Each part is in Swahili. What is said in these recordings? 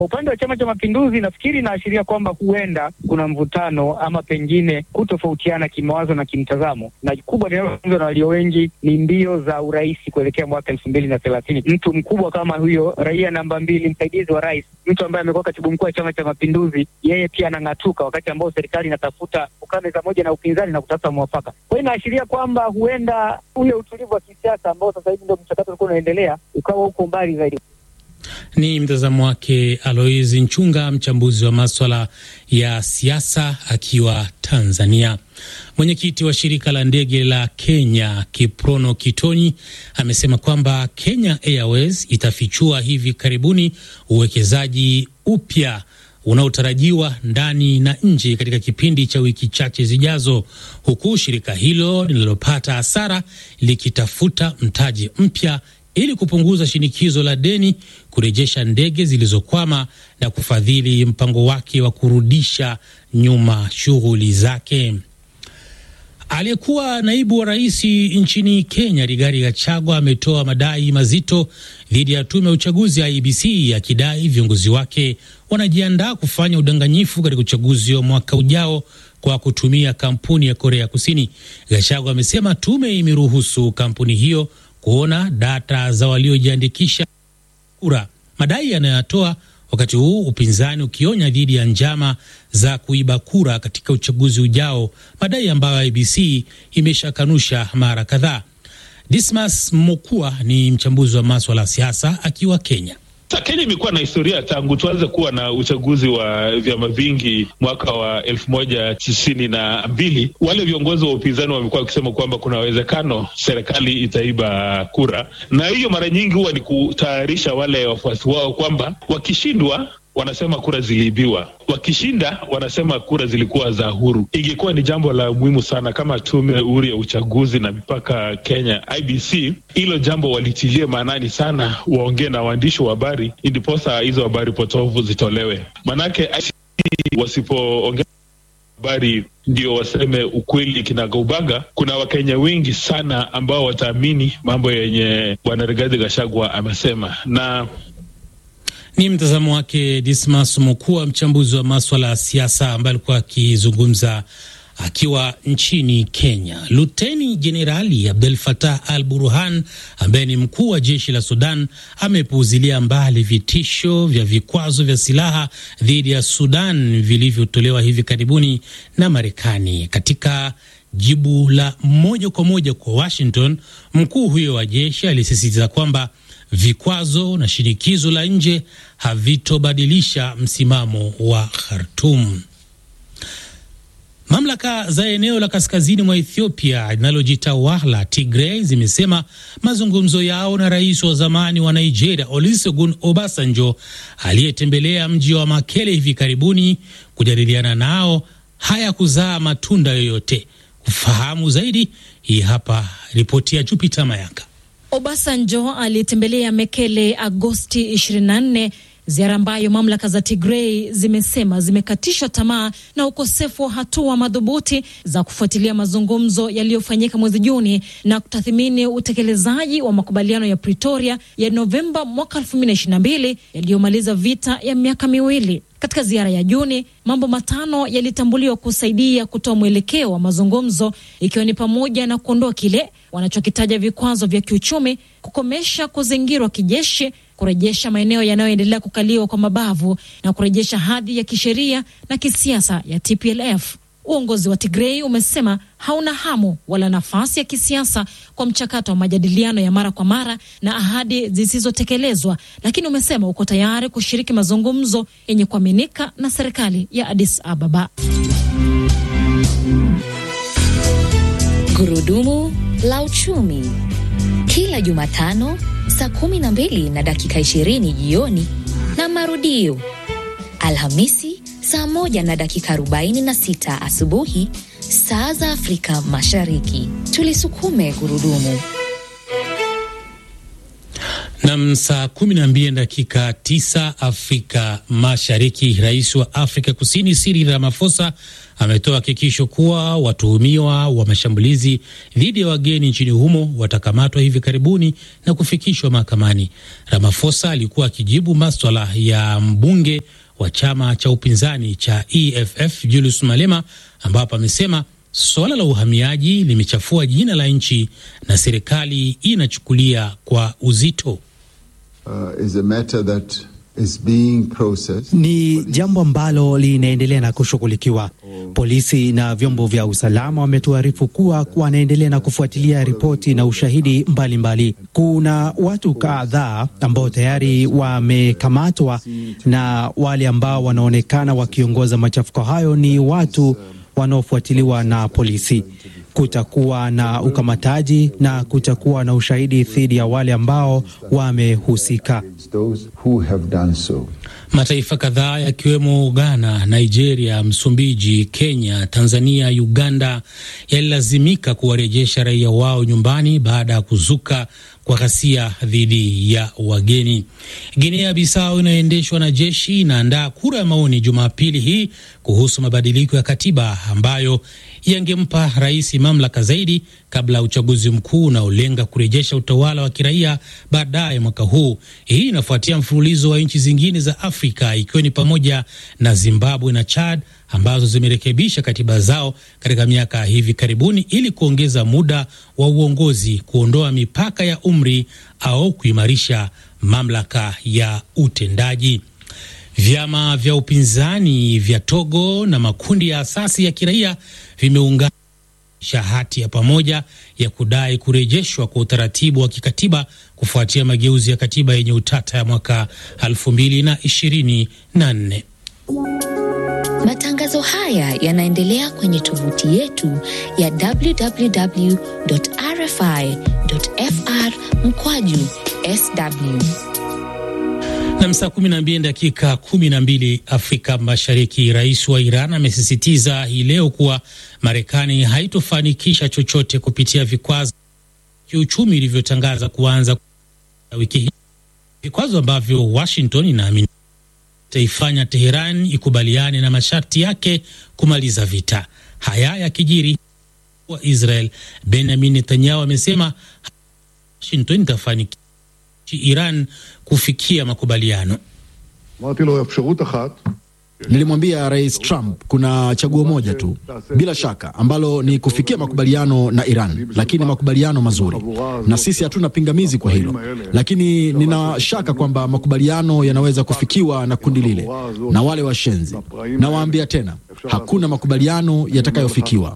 Upande wa Chama cha Mapinduzi nafikiri inaashiria kwamba huenda kuna mvutano ama pengine kutofautiana kimawazo na kimtazamo, na kubwa linalozungumzwa na walio wengi ni mbio za urais kuelekea mwaka elfu mbili na thelathini. Mtu mkubwa kama huyo, raia namba mbili, msaidizi wa rais, mtu ambaye amekuwa katibu mkuu wa Chama cha Mapinduzi, yeye pia anang'atuka wakati ambao serikali inatafuta kukaa meza moja na upinzani na kutafuta mwafaka. Kwa hiyo inaashiria kwamba huenda ule utulivu wa kisiasa ambao sasa hivi ndio mchakato ulikuwa unaendelea ukawa huko mbali zaidi. Ni mtazamo wake Alois Nchunga, mchambuzi wa maswala ya siasa akiwa Tanzania. Mwenyekiti wa shirika la ndege la Kenya Kiprono Kitoni amesema kwamba Kenya Airways itafichua hivi karibuni uwekezaji upya unaotarajiwa ndani na nje katika kipindi cha wiki chache zijazo, huku shirika hilo linalopata hasara likitafuta mtaji mpya ili kupunguza shinikizo la deni, kurejesha ndege zilizokwama na kufadhili mpango wake wa kurudisha nyuma shughuli zake. Aliyekuwa naibu wa rais nchini Kenya Rigathi Gachagua ametoa madai mazito dhidi ya tume ya uchaguzi ya IEBC akidai viongozi wake wanajiandaa kufanya udanganyifu katika uchaguzi wa mwaka ujao kwa kutumia kampuni ya Korea Kusini. Gachagua amesema tume imeruhusu kampuni hiyo kuona data za waliojiandikisha kura, madai yanayotoa wakati huu upinzani ukionya dhidi ya njama za kuiba kura katika uchaguzi ujao, madai ambayo IBC imeshakanusha mara kadhaa. Dismas Mokua ni mchambuzi wa maswala ya siasa akiwa Kenya. Kenya imekuwa na historia tangu tuanze kuwa na uchaguzi wa vyama vingi mwaka wa elfu moja tisini na mbili. Wale viongozi wa upinzani wamekuwa wakisema kwamba kuna uwezekano serikali itaiba kura, na hiyo mara nyingi huwa ni kutayarisha wale wafuasi wao kwamba wakishindwa wanasema kura ziliibiwa, wakishinda wanasema kura zilikuwa za huru. Ingekuwa ni jambo la muhimu sana kama tume huru ya uchaguzi na mipaka Kenya IBC hilo jambo walitilie maanani sana, waongee na waandishi wa habari ndiposa hizo habari potofu zitolewe, manake wasipoongea habari ndio waseme ukweli kinagaubaga. Kuna Wakenya wengi sana ambao wataamini mambo yenye Bwana Rigathi Gachagua amesema na ni mtazamo wake Dismas Mokua, mchambuzi wa maswala ya siasa, ambaye alikuwa akizungumza akiwa nchini Kenya. Luteni Jenerali Abdel Fattah al Burhan, ambaye ni mkuu wa jeshi la Sudan, amepuuzilia mbali vitisho vya vikwazo vya silaha dhidi ya Sudan vilivyotolewa hivi karibuni na Marekani. Katika jibu la moja kwa moja kwa Washington, mkuu huyo wa jeshi alisisitiza kwamba vikwazo na shinikizo la nje havitobadilisha msimamo wa Khartum. Mamlaka za eneo la kaskazini mwa Ethiopia linalojitawala Tigray zimesema mazungumzo yao na rais wa zamani wa Nigeria Olusegun Obasanjo aliyetembelea mji wa Makele hivi karibuni kujadiliana nao hayakuzaa matunda yoyote. Kufahamu zaidi, hii hapa ripoti ya Jupiter Mayaka. Obasanjo alitembelea Mekele Agosti 24, ziara ambayo mamlaka za Tigray zimesema zimekatishwa tamaa na ukosefu wa hatua madhubuti za kufuatilia mazungumzo yaliyofanyika mwezi Juni na kutathmini utekelezaji wa makubaliano ya Pretoria ya Novemba mwaka 2022 yaliyomaliza vita ya miaka miwili. Katika ziara ya Juni, mambo matano yalitambuliwa kusaidia kutoa mwelekeo wa mazungumzo, ikiwa ni pamoja na kuondoa kile wanachokitaja vikwazo vya kiuchumi, kukomesha kuzingirwa kijeshi, kurejesha maeneo yanayoendelea kukaliwa kwa mabavu na kurejesha hadhi ya kisheria na kisiasa ya TPLF. Uongozi wa Tigrei umesema hauna hamu wala nafasi ya kisiasa kwa mchakato wa majadiliano ya mara kwa mara na ahadi zisizotekelezwa, lakini umesema uko tayari kushiriki mazungumzo yenye kuaminika na serikali ya Addis Ababa. Gurudumu la uchumi kila Jumatano saa kumi na mbili na dakika ishirini jioni na marudio Alhamisi saa moja na dakika arobaini na sita asubuhi saa za Afrika Mashariki. Tulisukume gurudumu. Nam, saa kumi na mbili dakika tisa Afrika Mashariki. Rais wa Afrika Kusini Cyril Ramaphosa ametoa hakikisho kuwa watuhumiwa wa mashambulizi dhidi ya wageni nchini humo watakamatwa hivi karibuni na kufikishwa mahakamani. Ramaphosa alikuwa akijibu maswala ya mbunge wa chama cha upinzani cha EFF Julius Malema, ambapo amesema suala la uhamiaji limechafua jina la nchi na serikali inachukulia kwa uzito. Uh, is a matter that is being processed. Ni jambo ambalo linaendelea na kushughulikiwa. Polisi na vyombo vya usalama wametuarifu kuwa wanaendelea na kufuatilia ripoti na ushahidi mbalimbali mbali. Kuna watu kadhaa ambao tayari wamekamatwa na wale ambao wanaonekana wakiongoza machafuko hayo ni watu wanaofuatiliwa na polisi. Kutakuwa na ukamataji na kutakuwa na ushahidi dhidi ya wale ambao wamehusika. Those who have done so. Mataifa kadhaa yakiwemo Ghana, Nigeria, Msumbiji, Kenya, Tanzania, Uganda yalilazimika kuwarejesha raia wao nyumbani baada ya kuzuka kwa ghasia dhidi ya wageni. Guinea Bissau inayoendeshwa na jeshi inaandaa kura ya maoni Jumapili hii kuhusu mabadiliko ya katiba ambayo yangempa rais mamlaka zaidi kabla ya uchaguzi mkuu unaolenga kurejesha utawala wa kiraia baadaye mwaka huu. Hii inafuatia mfululizo wa nchi zingine za Afrika ikiwa ni pamoja na Zimbabwe na Chad ambazo zimerekebisha katiba zao katika miaka hivi karibuni ili kuongeza muda wa uongozi, kuondoa mipaka ya umri au kuimarisha mamlaka ya utendaji. Vyama vya upinzani vya Togo na makundi ya asasi ya kiraia vimeunganisha hati ya pamoja ya kudai kurejeshwa kwa utaratibu wa kikatiba kufuatia mageuzi ya katiba yenye utata ya mwaka 2024. Matangazo haya yanaendelea kwenye tovuti yetu ya www.rfi.fr mkwaju sw na saa kumi na mbili dakika kumi na mbili Afrika Mashariki. Rais wa Iran amesisitiza hii leo kuwa Marekani haitofanikisha chochote kupitia vikwazo kiuchumi ilivyotangaza kuanza wiki hii, vikwazo ambavyo Washington inaamini itaifanya Teheran ikubaliane na masharti yake kumaliza vita. Haya yakijiri wa Israel Benjamin Netanyahu amesema Washington itafanikisha Iran kufikia makubaliano. Nilimwambia Rais Trump kuna chaguo moja tu, bila shaka, ambalo ni kufikia makubaliano na Iran, lakini makubaliano mazuri, na sisi hatuna pingamizi kwa hilo, lakini nina shaka kwamba makubaliano yanaweza kufikiwa na kundi lile na wale washenzi. Nawaambia tena, hakuna makubaliano yatakayofikiwa.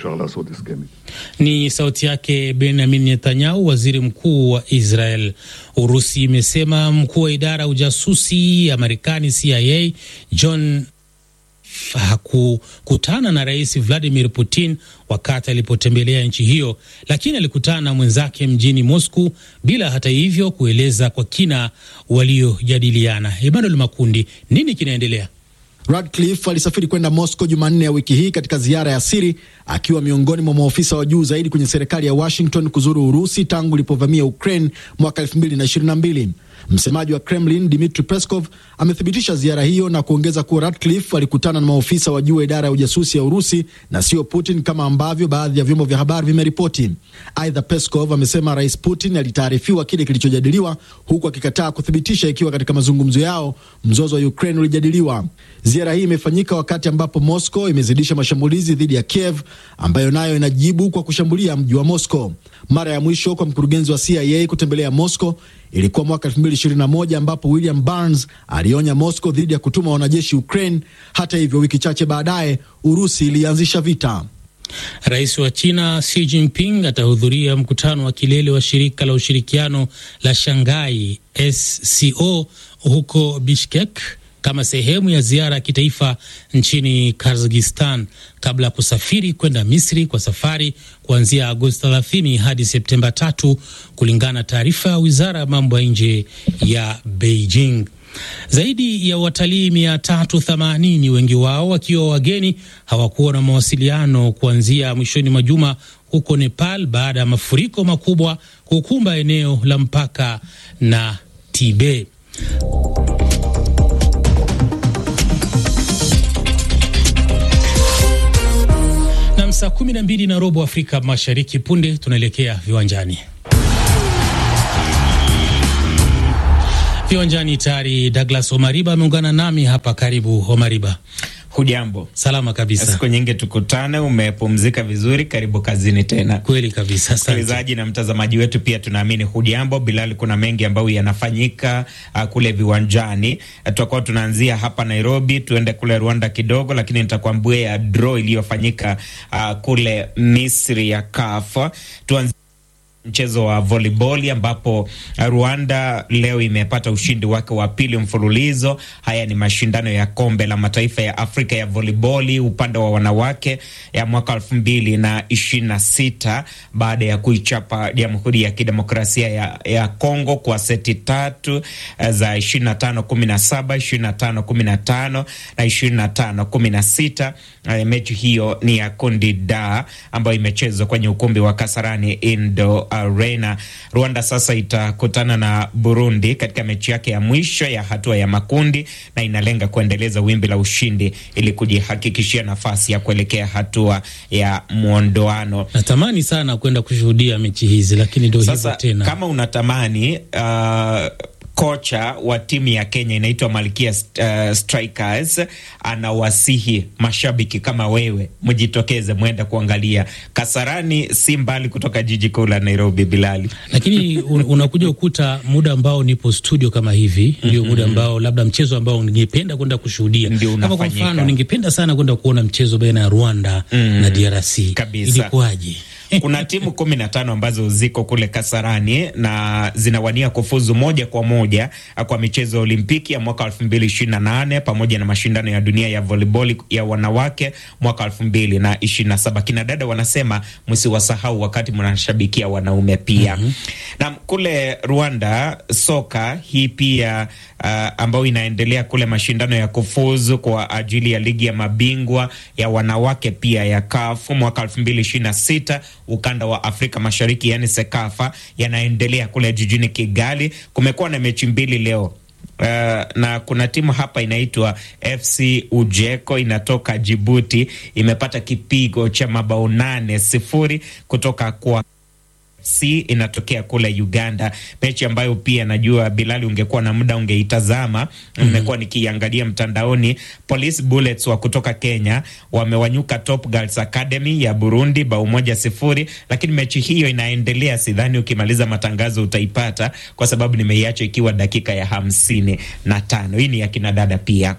Ni sauti yake Benjamin Netanyahu, waziri mkuu wa Israel. Urusi imesema mkuu wa idara ya ujasusi ya Marekani CIA John hakukutana na rais Vladimir Putin wakati alipotembelea nchi hiyo, lakini alikutana na mwenzake mjini Moscow bila hata hivyo kueleza kwa kina waliojadiliana. Emmanuel Makundi, nini kinaendelea? Radcliffe alisafiri kwenda Moscow Jumanne ya wiki hii katika ziara ya siri akiwa miongoni mwa maofisa wa juu zaidi kwenye serikali ya Washington kuzuru Urusi tangu ilipovamia Ukraine mwaka 2022. Msemaji wa Kremlin Dmitry Peskov amethibitisha ziara hiyo na kuongeza kuwa Radcliffe alikutana na maofisa wa juu wa idara ya ujasusi ya Urusi na sio Putin kama ambavyo baadhi ya vyombo vya habari vimeripoti. Aidha, Peskov amesema Rais Putin alitaarifiwa kile kilichojadiliwa, huku akikataa kuthibitisha ikiwa katika mazungumzo yao mzozo wa Ukraine ulijadiliwa. Ziara hii imefanyika wakati ambapo Moscow imezidisha mashambulizi dhidi ya Kiev ambayo nayo inajibu kwa kushambulia mji wa Moscow. Mara ya mwisho kwa mkurugenzi wa CIA kutembelea Moscow ilikuwa mwaka 2021 ambapo William Burns alionya Moscow dhidi ya kutuma wanajeshi Ukraine. Hata hivyo, wiki chache baadaye Urusi ilianzisha vita. Rais wa China Xi Jinping atahudhuria mkutano wa kilele wa shirika la ushirikiano la Shanghai SCO huko Bishkek kama sehemu ya ziara ya kitaifa nchini Kazakhstan kabla ya kusafiri kwenda Misri kwa safari kuanzia Agosti 30 hadi Septemba tatu, kulingana na taarifa ya wizara ya mambo ya nje ya Beijing. Zaidi ya watalii 380 wengi wao wakiwa wageni hawakuwa na mawasiliano kuanzia mwishoni mwa juma huko Nepal baada ya mafuriko makubwa kukumba eneo la mpaka na Tibet. Na saa kumi na mbili na robo Afrika Mashariki. Punde tunaelekea viwanjani. Viwanjani tayari Douglas Omariba ameungana nami hapa. Karibu Omariba. Hujambo? Salama kabisa. Siku nyingi tukutane, umepumzika vizuri? Karibu kazini tena. Kweli kabisa. Msikilizaji na mtazamaji wetu pia tunaamini hujambo. Bilali, kuna mengi ambayo yanafanyika uh, kule viwanjani. Uh, tutakuwa tunaanzia hapa Nairobi, tuende kule Rwanda kidogo, lakini nitakwambia ya draw iliyofanyika uh, kule Misri ya CAF. Tuanzie mchezo wa volleyball ambapo Rwanda leo imepata ushindi wake wa pili mfululizo. Haya ni mashindano ya kombe la mataifa ya Afrika ya volleyball upande wa wanawake ya mwaka elfu mbili na ishirini na sita baada ya kuichapa Jamhuri ya Kidemokrasia ya, ya Kongo kwa seti tatu za ishirini na tano kumi na saba ishirini na tano kumi na tano na ishirini na tano kumi na sita. Mechi hiyo ni ya kundi da ambayo imechezwa kwenye ukumbi wa Kasarani Indo Arena. Rwanda sasa itakutana na Burundi katika mechi yake ya mwisho ya hatua ya makundi na inalenga kuendeleza wimbi la ushindi ili kujihakikishia nafasi ya kuelekea hatua ya mwondoano. Natamani sana kwenda kushuhudia mechi hizi, lakini ndio hivyo tena. Kama unatamani uh, kocha wa timu ya Kenya inaitwa Malkia uh, Strikers anawasihi mashabiki kama wewe mjitokeze, mwenda kuangalia. Kasarani si mbali kutoka jiji kuu la Nairobi, Bilali, lakini un, unakuja ukuta muda ambao nipo studio kama hivi ndio muda ambao labda mchezo ambao ningependa kwenda kushuhudia. Kama kwa mfano, ningependa sana kwenda kuona mchezo baina ya Rwanda mm, na DRC. Kabisa. Ilikuwaje? Kuna timu kumi na tano ambazo ziko kule Kasarani na zinawania kufuzu moja kwa moja kwa michezo ya Olimpiki ya mwaka elfu mbili ishirini na nane pamoja na mashindano ya dunia ya volleyball ya wanawake mwaka elfu mbili na ishirini na saba. Kina dada wanasema msiwasahau wakati mnashabikia wanaume pia. mm -hmm. Na kule Rwanda soka hii pia uh, ambayo inaendelea kule mashindano ya kufuzu kwa ajili ya ligi ya mabingwa ya wanawake pia ya CAF mwaka elfu mbili ishirini na sita ukanda wa Afrika Mashariki yani SEKAFA yanaendelea kule jijini Kigali. Kumekuwa na mechi mbili leo. Uh, na kuna timu hapa inaitwa FC Ujeko inatoka Jibuti, imepata kipigo cha mabao nane sifuri kutoka kwa C inatokea kule Uganda, mechi ambayo pia najua Bilali ungekuwa na muda ungeitazama. Nimekuwa mm -hmm. nikiangalia mtandaoni. Police Bullets wa kutoka Kenya wamewanyuka Top Girls Academy ya Burundi bao moja sifuri, lakini mechi hiyo inaendelea. Sidhani ukimaliza matangazo utaipata kwa sababu nimeiacha ikiwa dakika ya hamsini na tano. Hii ni ya kinadada pia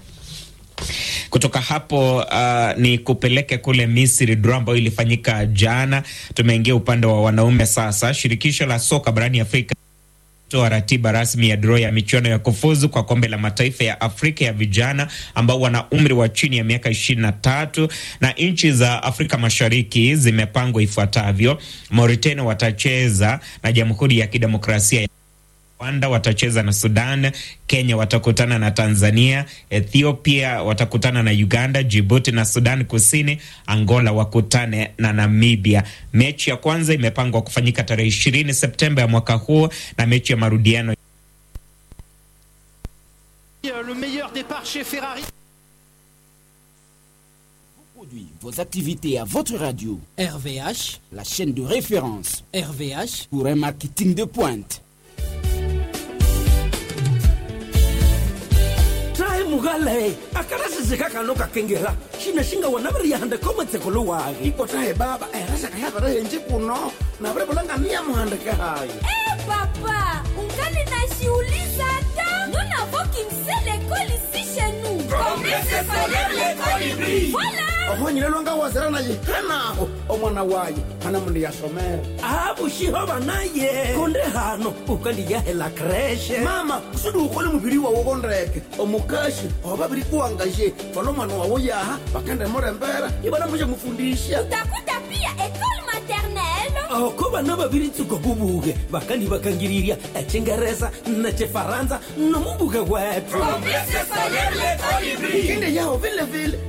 kutoka hapo uh, ni kupeleke kule Misri, draw ambayo ilifanyika jana. Tumeingia upande wa wanaume sasa. Shirikisho la soka barani Afrika toa ratiba rasmi ya draw ya michuano ya kufuzu kwa kombe la mataifa ya Afrika ya vijana ambao wana umri wa chini ya miaka ishirini na tatu na nchi za Afrika Mashariki zimepangwa ifuatavyo: Mauritania watacheza na Jamhuri ya Kidemokrasia Rwanda watacheza na Sudan, Kenya watakutana na Tanzania, Ethiopia watakutana na Uganda, Djibouti na Sudan Kusini, Angola wakutane na Namibia. Mechi ya kwanza imepangwa kufanyika tarehe ishirini Septemba ya mwaka huu na mechi ya marudiano Le meilleur départ chez Ferrari. Vos activités à votre radio. RVH, la chaîne de référence. RVH, pour un marketing de pointe. mugale akarasizika kano kakengela shina shinga wanaviri yahanda komatseko wage ikotahe baba erasaka yavarahenji kuno navirevulangania muhandike hayi Eh papa ungali nashiuliza hata nous n'avons qu'une seule école ici chez nous Promesse scolaire l'école hybride. voilà ohonyile lwanga wazira naye hanaho omwana waye hana mundu yasomere abushiho banaye konde hano ukandiyahela kreshe mama usudi ukole mubiri wawo kondeke omukashi oba biri kuwangaje fana omwana wawo yaha bakende murembera ibana mushe mufundisha utakuta pia école maternelle oko bana babiri tsuko bubuge bakandi bakangiriria echingereza na chefaransa nomubuge wetu Promesse scolaire l'école hybride. Kinde yao vile vile